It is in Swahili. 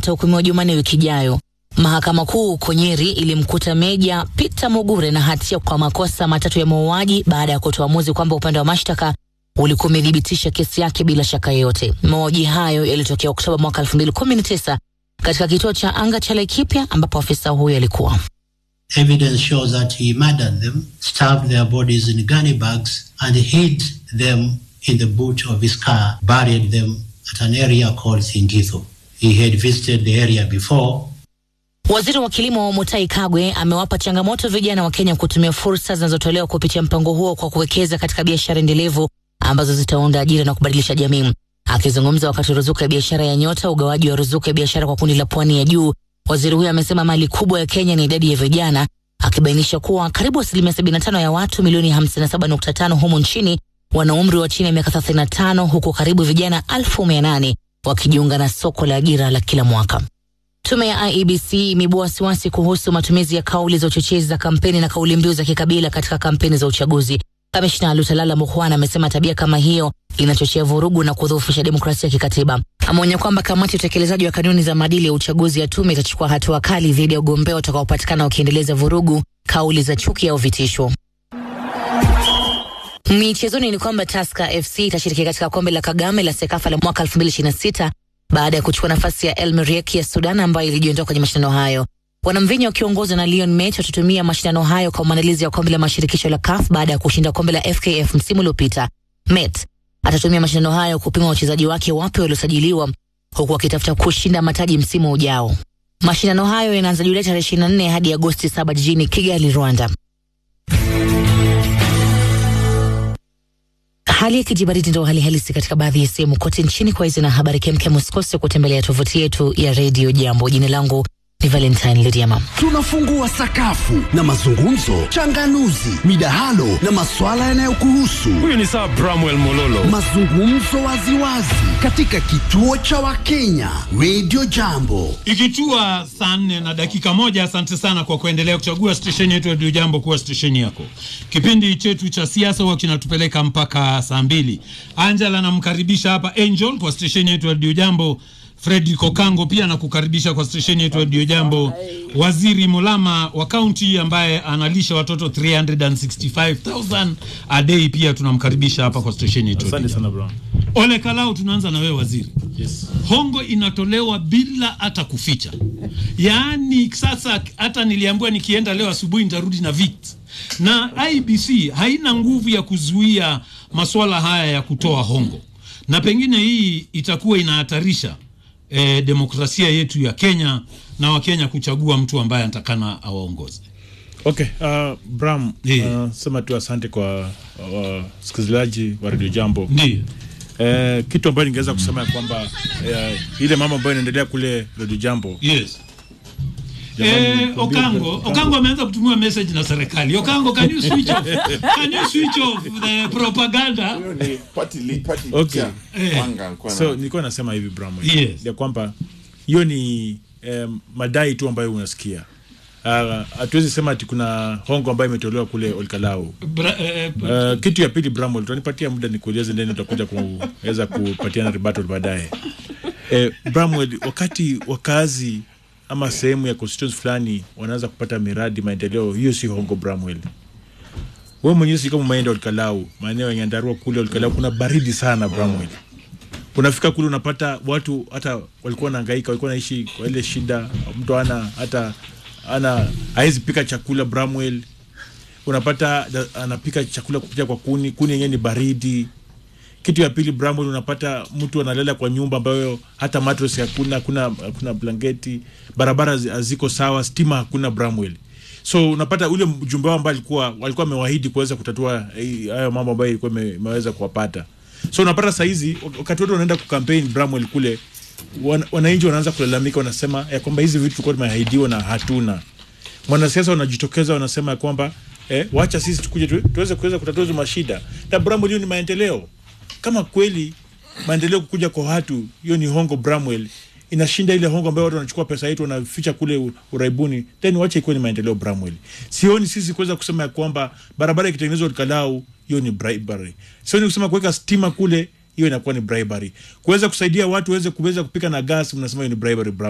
atahukumiwa Jumanne wiki ijayo. Mahakama Kuu huko Nyeri ilimkuta Meja Peter Mugure na hatia kwa makosa matatu ya mauaji baada ya kutoa uamuzi kwamba upande wa mashtaka ulikuwa umethibitisha kesi yake bila shaka yoyote. Mauaji hayo yalitokea Oktoba mwaka 2019 katika kituo cha anga cha Laikipia ambapo afisa huyo alikuwa. Evidence shows that he murdered them, stuffed their bodies in gunny bags, and hid them in the boot of his car, buried them at an area called Thingitho. He had visited the area before Waziri wa kilimo Mutai Kagwe amewapa changamoto vijana wa Kenya kutumia fursa zinazotolewa kupitia mpango huo kwa kuwekeza katika biashara endelevu ambazo zitaunda ajira na kubadilisha jamii. Akizungumza wakati wa ruzuku ya biashara ya Nyota, ugawaji wa ruzuku ya biashara kwa kundi la pwani ya juu, waziri huyo amesema mali kubwa ya Kenya ni idadi ya vijana, akibainisha kuwa karibu asilimia 75 ya watu milioni 57.5 humu nchini wana umri wa chini ya miaka 35 huku karibu vijana elfu mia nane wakijiunga na soko la ajira la kila mwaka. Tume ya IEBC imeibua wasiwasi kuhusu matumizi ya kauli za uchochezi za kampeni na kauli mbiu za kikabila katika kampeni za uchaguzi. Kamishna Lutalala Mukhwana amesema tabia kama hiyo inachochea vurugu na kudhoofisha demokrasia ya kikatiba. Ameonya kwamba kamati ya utekelezaji wa kanuni za maadili ya uchaguzi ya tume itachukua hatua kali dhidi ya ugombea utakaopatikana wakiendeleza vurugu, kauli za chuki au vitisho. Michezoni ni kwamba Tusker FC itashiriki katika kombe la Kagame la Sekafa la mwaka 2026 baada ya kuchukua nafasi ya El Merreikh ya Sudan ambayo ilijiondoa kwenye mashindano hayo. Wanamvinyo wakiongozwa na Leon Mech watatumia mashindano hayo kwa maandalizi ya kombe la mashirikisho la CAF baada ya kushinda kombe la FKF msimu uliopita. Met atatumia mashindano hayo kupima wachezaji wake wapya waliosajiliwa huku akitafuta kushinda mataji msimu ujao. Mashindano hayo yanaanza Julai tarehe 24 hadi Agosti 7 jijini Kigali, Rwanda. Hali ya kijibaridi ndio hali halisi katika baadhi ya sehemu kote nchini. Kwa hizi na habari kemkem, usikose kutembelea tovuti yetu ya redio Jambo. Jina langu ni Valentine Lidiama. Tunafungua sakafu na mazungumzo, changanuzi, midahalo na maswala yanayokuhusu. Huyu ni Sir Bramwell Mololo. Mazungumzo waziwazi katika kituo cha Wakenya Radio Jambo. Ikitua saa nne na dakika moja. Asante sana kwa kuendelea kuchagua stesheni yetu ya Radio Jambo kuwa stesheni yako. Kipindi chetu cha siasa huwa kinatupeleka mpaka saa mbili. Angela anamkaribisha hapa Angel kwa stesheni yetu ya Radio Jambo. Fredi Kokango pia nakukaribisha kwa stesheni yetu ya Radio Jambo. Waziri Mulama wa kaunti ambaye analisha watoto 365,000 a day pia tunamkaribisha hapa kwa stesheni yetu. ya Asante Radio sana Jambo. bro. Ole Kalau, tunaanza na wewe waziri. Yes. Hongo inatolewa bila hata kuficha, yaani sasa hata niliambiwa nikienda leo asubuhi nitarudi na VIT na IBC haina nguvu ya kuzuia masuala haya ya kutoa hongo, na pengine hii itakuwa inahatarisha eh, demokrasia yetu ya Kenya na Wakenya kuchagua mtu ambaye anatakana awaongoze. Okay, uh, Bram, Yeah. uh, sema tu asante kwa wasikilizaji wa Radio Jambo. Ndio. Eh, kitu ambayo ningeweza kusema ya kwamba eh, ile mambo ambayo inaendelea kule Radio Jambo Yes. Jamani, Eh, nikwambie- Okango, Okango ameanza kutumiwa message na serikali. Okango, can you switch off? Can you switch off the propaganda? ni party li- party Okay. cha Eh. Wanga alikuwa so na- nilikuwa nasema hivi Bram, Yes. ya kwamba hiyo ni eh, madai tu ambayo unasikia Ah, hatuwezi sema ati kuna hongo ambayo imetolewa kule Olkalau. Bra, eh, Uh, kitu ya pili Bramwell, utanipatia muda nikueleze, ndeni utakuja kuweza kupatiana rebuttal baadaye. Eh, Bramwell, wakati wakazi ama sehemu ya constituency fulani wanaanza kupata miradi maendeleo, hiyo si hongo Bramwell. Wewe mwenyewe si kama umeenda Olkalau, maeneo ya Nyandarua kule Olkalau kuna baridi sana Bramwell. Unafika kule unapata watu hata walikuwa wanahangaika, walikuwa naishi kwa ile shida, mtu ana hata ana hawezi pika chakula Bramwell unapata da- anapika chakula kupitia kwa kuni, kuni yenyewe ni baridi. Kitu ya pili Bramwell, unapata mtu analala kwa nyumba ambayo hata mattress hakuna, hakuna, hakuna blanketi, barabara zi- haziko sawa, stima hakuna Bramwell. So unapata ule mjumbe wao ambaye alikuwa walikuwa amewaahidi kuweza kutatua hii- hayo mambo ambayo ilikuwa ime- imeweza kuwapata. So unapata saa hizi wakati wote wanaenda kukampeni Bramwell kule, wan- wananchi wanaanza kulalamika, wanasema ya kwamba hizi vitu tulikuwa tumeahidiwa na hatuna mwanasiasa wanajitokeza wanasema ya kwamba eh, wacha sisi tukuje tu, tuweze kuweza kutatua hizo mashida na Bramwell, hiyo ni maendeleo. Kama kweli maendeleo kukuja kwa watu, hiyo ni hongo Bramwell, inashinda ile hongo ambayo watu wanachukua pesa yetu wanaficha kule u- uraibuni, then wacha ikuwe ni maendeleo Bramwell. Sioni sisi kuweza kusema ya kwamba barabara ikitengenezwa Olkalau, hiyo ni bribery. Sioni kusema kuweka stima kule hiyo inakuwa ni bribery. Kuweza kusaidia watu waweze kuweza kupika na gas, mnasema hiyo ni bribery.